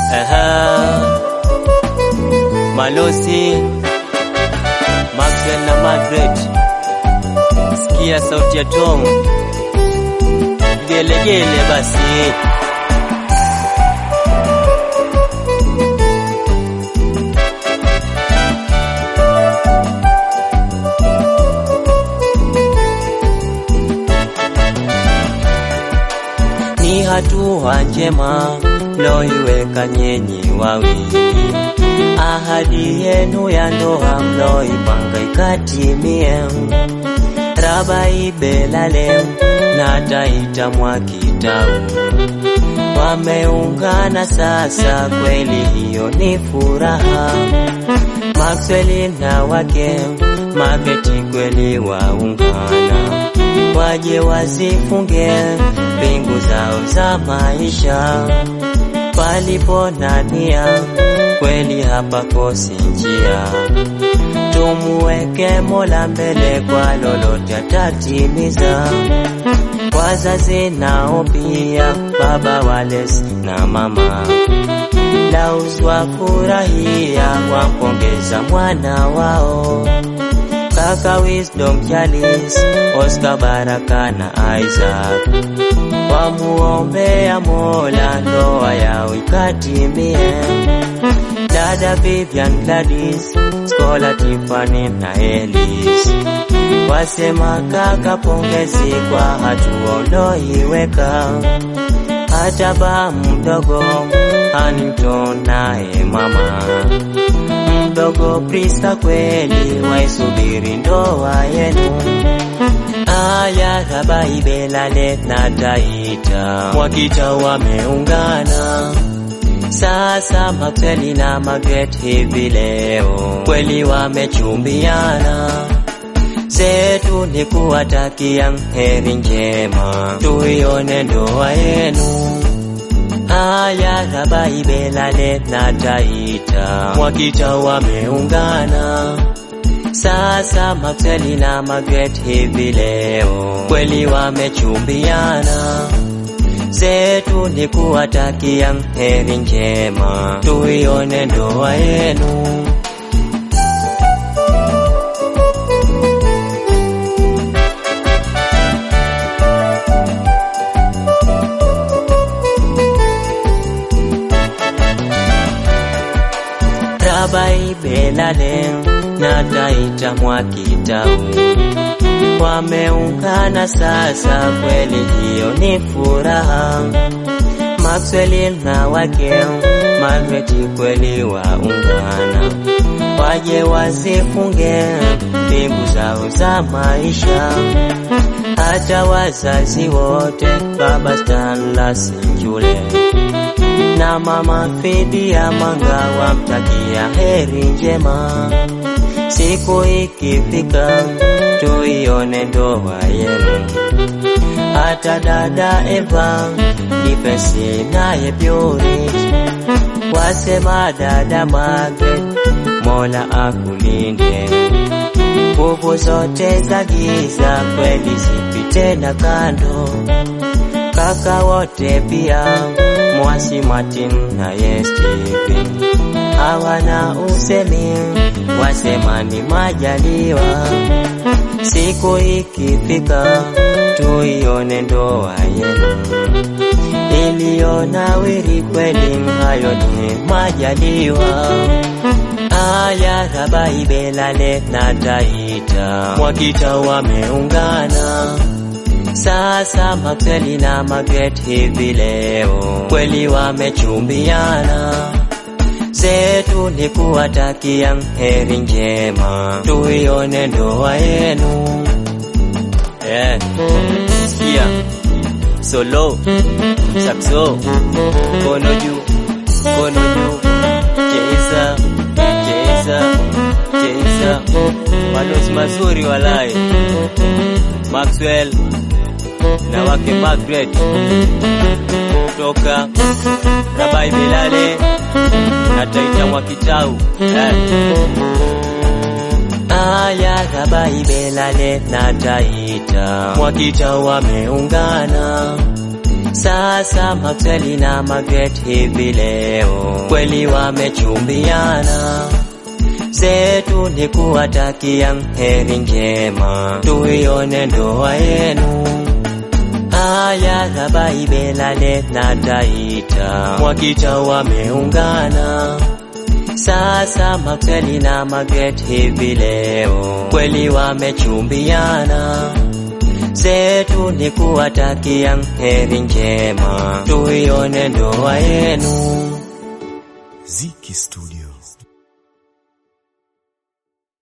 Aha. Malosi Maxwell na Margaret, sikia sauti ya Tom, gelegele basi. Ni hatua njema mloiweka nyenyi wawili, ahadi yenu ya ndoa mloipanga ikatimie. Rabai Belale na Taita Mwakitau wameungana sasa, kweli hiyo ni furaha. Maxwell na wake Mageti kweli waungana, waje wazifunge mbingu zao za maisha. Palipo na nia kweli hapakosi njia, tumuweke Mola mbele, kwa lolote atatimiza. Wazazi nao pia, baba walezi na mama Laus wafurahia, wampongeza mwana wao kaka Wisdom Charles, Oscar Baraka na Isaac wamuombea Mola ndoa yao ikatimie. Dada Vivian Gladys, Skola Tiffany na Elis wasema kaka, pongezi kwa hatua uloiweka. Hata ba mdogo Huntington naye mama mdogo Priska kweli waisubiri ndoa yenu. Aya Rabai Belale na Taita Mwakita wameungana sasa, Maxwell na Margaret hivi leo kweli wamechumbiana. Zetu ni kuwatakia heri njema, tuione ndoa yenu. Aya Rabai Belale na Taita Mwakita wameungana sasa, Maxwell na Margaret hivi leo kweli wamechumbiana. Zetu ni kuwatakia heri njema, tuione ndoa yenu. Rabai Belale na Taita Mwakitau wameungana sasa, kweli hiyo ni furaha. Maxwell na wake Margaret kweli waungana, waje wazifunge mbingu zao za maisha. Hata wazazi wote, baba Stanlas Njule na mama Fidia Manga wamtakia heri njema. Siku ikifika tuione ndoa yenu. Hata dada Eva Difesi naye Purity wasema dada Margaret, Mola akulinde nguvu zote za giza kweli zipite na kando. Kaka wote pia Mwasi Martin na Stephen hawana usemi, wasema ni majaliwa. Siku ikifika tuione ndoa yenu iliyonawiri kweli, hayo ni majaliwa. Aya Rabai Belale na Taita Mwakita wameungana sasa, Maxwell na Margaret hivi leo kweli wamechumbiana. Zetu ni kuwatakia heri njema, tuione ndoa yenu. Yeah. Sikia solo sakso, kono juu, kono juu, cheza cheza cheza, malozi mazuri walai. Maxwell na wake Margaret kutoka Rabai Belale na Taita Mwakitau eh. Aya Rabai Belale na Taita Mwakitau wameungana Sasa Maxwell na Margaret hivi leo kweli wamechumbiana, zetu ni kuwatakia heri njema, tuione ndoa yenu. Haya Dhabai Lale na Taita Mwakita wameungana sasa Maxwell na Margaret hivi leo kweli wamechumbiana, zetu ni kuwatakia heri njema, tuione ndoa yenu. Ziki Studio.